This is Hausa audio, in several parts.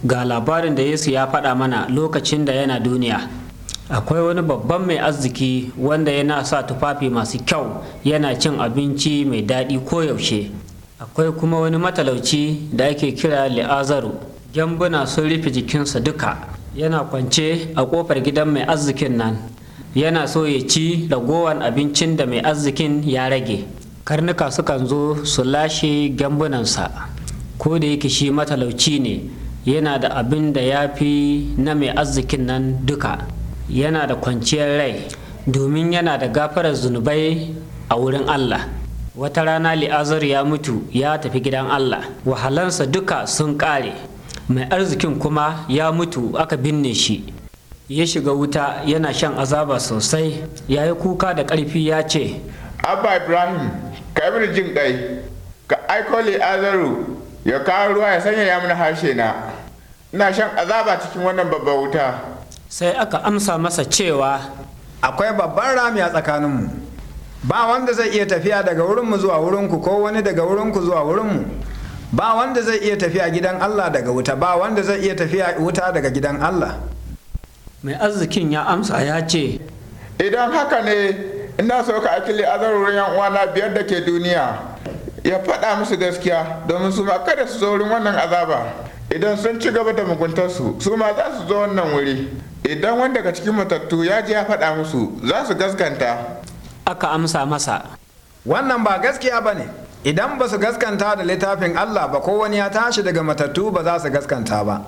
ga labarin da yesu ya faɗa mana lokacin da yana duniya akwai wani babban mai arziki wanda yana sa tufafi masu kyau yana cin abinci mai daɗi koyaushe akwai kuma wani matalauci da ake kira li'azaru gyambuna sun rufe jikinsa duka yana kwance a ƙofar gidan mai arzikin nan yana so ya ci ragowar abincin da mai arzikin ya rage karnuka sukan zo su lashe gyambunansa ko da yake shi matalauci ne yana da abin da ya fi na mai arzikin nan duka yana da kwanciyar rai domin yana da gafarar zunubai a wurin Allah wata rana li'azar ya mutu ya tafi gidan Allah wahalansa duka sun ƙare mai arzikin kuma ya mutu aka binne shi ya shiga wuta yana shan azaba sosai ya yi kuka da ƙarfi ya ce abba ibrahim ka yi jin ƙai ka aiko li'azaru ya kawo ruwa ya sanya ya mana harshe na ina shan azaba cikin wannan babbar wuta sai aka amsa masa cewa akwai babban rami a tsakaninmu ba wanda zai iya tafiya daga wurinmu zuwa wurinku ko wani daga wurinku zuwa wurinmu ba wanda zai iya tafiya gidan Allah daga wuta ba wanda zai iya tafiya wuta daga gidan Allah mai arzikin ya amsa ya ce idan haka ne ina so ka aiki li'azar wurin yan uwana biyar da ke duniya ya faɗa musu gaskiya domin su ma kada su zo wurin wannan azaba idan sun ci gaba da muguntarsu su ma za su zo wannan wuri idan wanda daga cikin matattu ya ji ya faɗa musu za su gaskanta aka amsa masa wannan ba gaskiya ba ne idan ba su gaskanta da littafin Allah ba ko wani ya tashi daga matattu ba za su gaskanta ba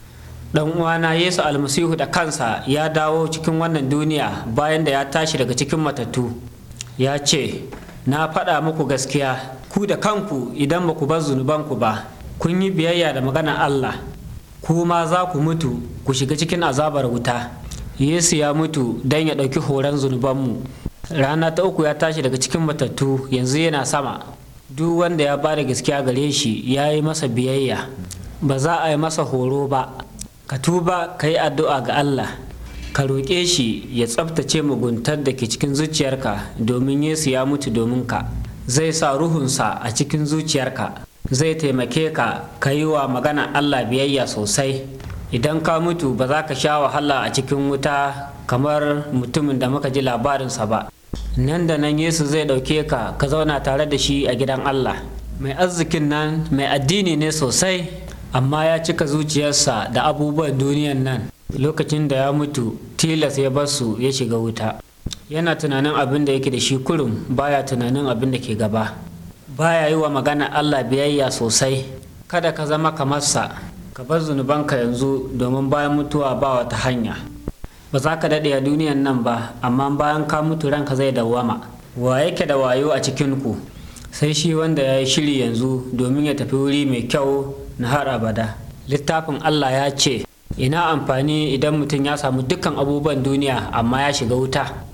dan uwana Yesu almasihu da kansa ya dawo cikin wannan duniya bayan da ya tashi daga cikin matattu ya ce na faɗa muku gaskiya ku da kanku idan ba ku bar zunubanku ba kun yi biyayya da maganar Allah ku ma za ku mutu ku shiga cikin azabar wuta Yesu ya mutu don ya ɗauki horon zunubanmu rana ta uku ya tashi daga cikin matattu yanzu yana sama duk wanda ya bada gaskiya gare shi ya yi masa biyayya ba za a yi masa horo ba ka tuba ka yi addu'a ga Allah ka roƙe shi ya tsabtace muguntar da ke cikin zuciyarka domin Yesu ya mutu domin ka zai sa ruhunsa a cikin zuciyarka zai taimake ka ka yi wa magana Allah biyayya sosai idan ka mutu ba za ka sha wahala a cikin wuta kamar mutumin da muka ji labarinsa ba nan da nan Yesu zai ɗauke ka ka zauna tare da shi a gidan Allah mai arzikin nan mai addini ne sosai amma ya cika zuciyarsa da abubuwan duniyan nan lokacin da ya mutu tilas ya basu ya shiga wuta yana tunanin abin da yake da shi kurum baya tunanin abin da ke gaba baya yi wa magana Allah biyayya sosai kada ka zama kamar sa ka bar zunubanka yanzu domin bayan mutuwa ba wata hanya ba za ka daɗe a duniyan nan ba amma bayan ka mutu ranka zai dawwama wa yake da wayo a cikinku sai shi wanda ya yi shiri yanzu domin ya tafi wuri mai kyau na har abada littafin Allah ya ce ina amfani idan mutum ya samu dukkan abubuwan duniya amma ya shiga wuta